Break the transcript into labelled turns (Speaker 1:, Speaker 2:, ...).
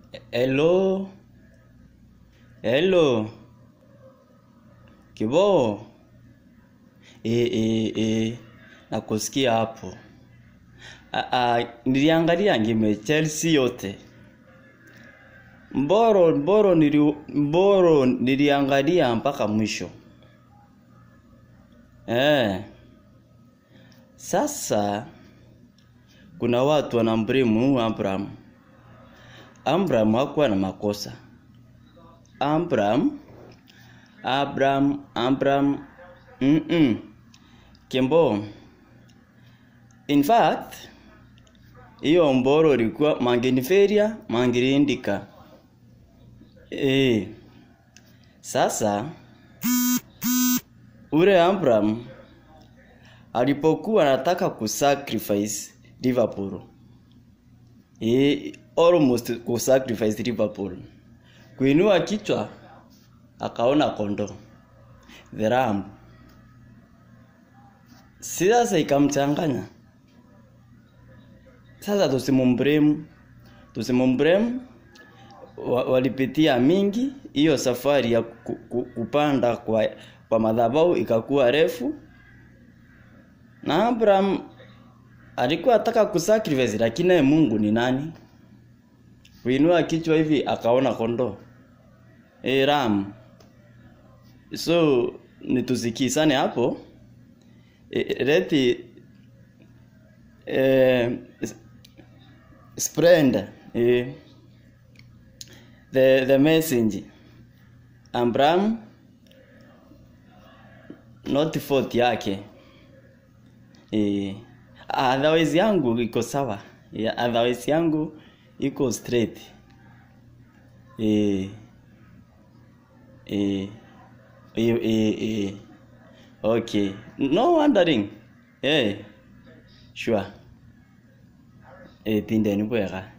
Speaker 1: Hello? Hello? Kibo? E, e, e, nakusikia hapo. A, a, niliangalia ngime Chelsea yote. Mboro, mboro, nili, mboro niliangalia mpaka mwisho. Eh. Sasa kuna watu wanambrimu Abraham. Abraham hakuwa na makosa. Abraham Abraham Abraham mm -mm. Kimbo in fact hiyo mboro ilikuwa mangeniferia mangirindika eh sasa ule Abraham alipokuwa anataka kusacrifice Liverpool eh almost kusacrifice Liverpool kuinua kichwa akaona kondo the ram si sasa ikamchanganya sasa tusimumbremu tusimumbremu wa, walipitia mingi hiyo safari ya ku, ku, kupanda kwa, kwa madhabahu ikakuwa refu na Abraham alikuwa ataka kusacrifice lakini naye Mungu ni nani kuinua kichwa hivi akaona kondoo e, ram so nitusikisane hapo e, leti e, spread e, the, the message Abraham not fault yake e, otherwise yangu iko sawa yeah, otherwise yangu iko straight eh eh eh eh eh okay no wondering eh sure eh tindeni bwega